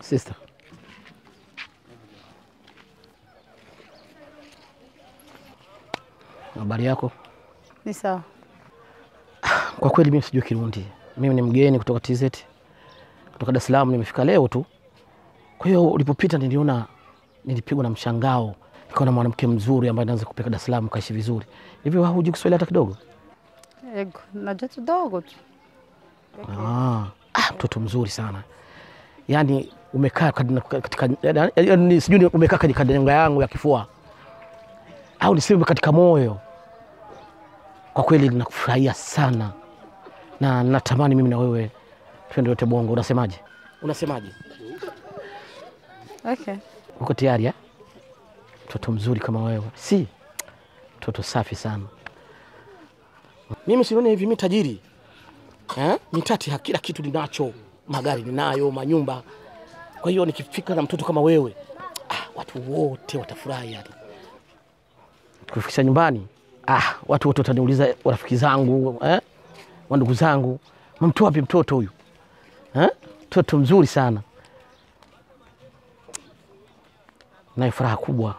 Sister. Habari yako? Ni sawa. Kwa kweli mimi sijui Kirundi. Mimi ni mgeni kutoka TZ. Kutoka Dar es Salaam nimefika leo tu. Kwa hiyo ulipopita niliona nilipigwa na mshangao. Nikaona mwanamke mzuri ambaye anaweza kupeleka Dar es Salaam kaishi vizuri. Hivi wewe hujui Kiswahili hata kidogo? Ego, najua kidogo tu. Ah, ah, mtoto mzuri sana. Yaani umekaa kadina- katika yaani sijui ni umekaa katika nyonga yangu ya kifua. Au niseme katika moyo. Kwa kweli ninakufurahia sana. Na natamani mimi na wewe twende wote Bongo. Unasemaje? Unasemaje? Okay. Uko tayari eh? Mtoto mzuri kama wewe. Si. Mtoto safi sana. Mimi sione hivi mimi tajiri. Eh? Mitati ha- kila kitu ninacho. Magari ninayo, manyumba. Kwa hiyo nikifika na mtoto kama wewe, ah, watu wote watafurahi yani. Kufikisha nyumbani, ah, watu wote wataniuliza rafiki zangu, eh? Wa ndugu zangu, mamtoa wapi mtoto huyu? Eh? Mtoto mzuri sana. Nayo furaha kubwa.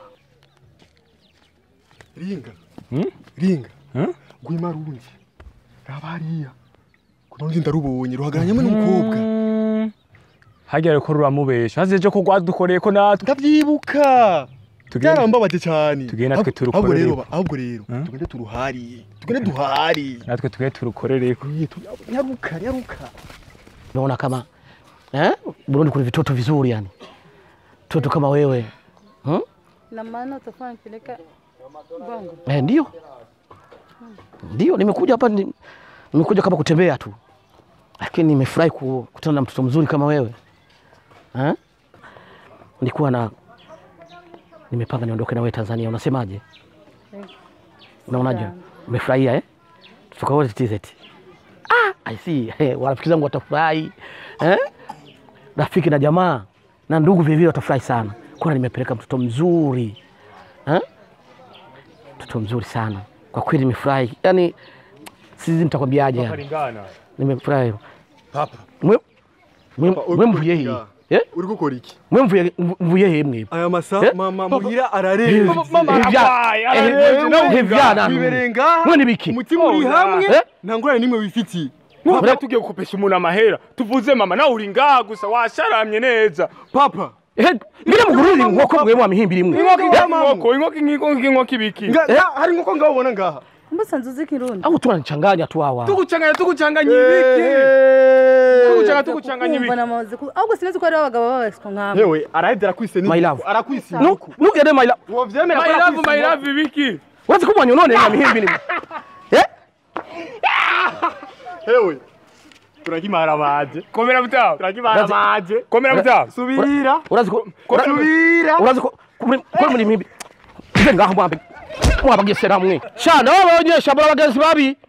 ringa ringa gwima rundi raba hariya kuno rundi ndarubonye ruhagararanyemo n'umukobwa harya reko ruramubesha haze ejo ko rwadukoreye ko natwe ndavyibuka Tugende- byarambabaje cyane tugende natwe Ahubwo- turukorere. ahubwo rero ba- ahubwo rero tugende turuhariye tugende duhari natwe tuge turukorereko Eh, tu- nyaruka nyaruka Naona kama eh? Burundi kuna vitoto vizuri yani, mtoto kama wewe hmm? Na maana utakuwa nipeleka Bongo. Eh, ndio ndio, nimekuja hapa ni, nimekuja kama kutembea tu, lakini nimefurahi ku- kukutana na mtoto mzuri kama wewe eh? Nilikuwa na nimepanga niondoke na wewe Tanzania, unasemaje? Unaonaje? Umefurahia eh? Tutoka wote TZ. Ah, I see. Eh, warafiki zangu watafurahi eh? Rafiki na jamaa na ndugu vilevile watafurahi sana, kuna nimepeleka mtoto mzuri eh? mtoto mzuri sana kwa kweli, nimefurahi yani, sisi nitakwambiaje yani, Lingana. nimefurahi papa mwe mwe Papa, uri mwe mvuye gukora he iki? eh uri gukora iki mwe mvuye mvuye he mwe aya masa Eh? mama muhira arareze Ivyana biberenga mwe nibiki umutima uri hamwe Eh? nta ngorane n'imwe wifitiye Papa tugiye gukopesha umuntu amahera tuvuze mama nawe uri ngaha gusa washaramye neza papa eh ngire mugururi nkoko mwe mwa mihimbiri mwe inkoko Eh? inkoko inkoko inkoko inkoko ibiki Nga- nga- hari nk'uko ngaho ubona ngaha Kumbe sanzu uzi Kirundi. au tunanichanganya tu hawa tuguchanganya tuguchanganya ibiki tuguchanga tuguchanganya ibiki Mbona maze ku ahubwo sinzi ko ari abagabo babaswa nk'abo. yewe araheze arakwise My love. arakwise Nu- nugende maila wovyemera my love my love ibiki wazi kumwanya unone na mihimbiri mwe eh hewe turakimara baje komera mutaho turakimara baje komera mutaho subira urazi ko subira urazi ko kuri muri mihimbiri nze ngaho mwambe mwabagesera mwe shana babonyesha bora bagenzi babi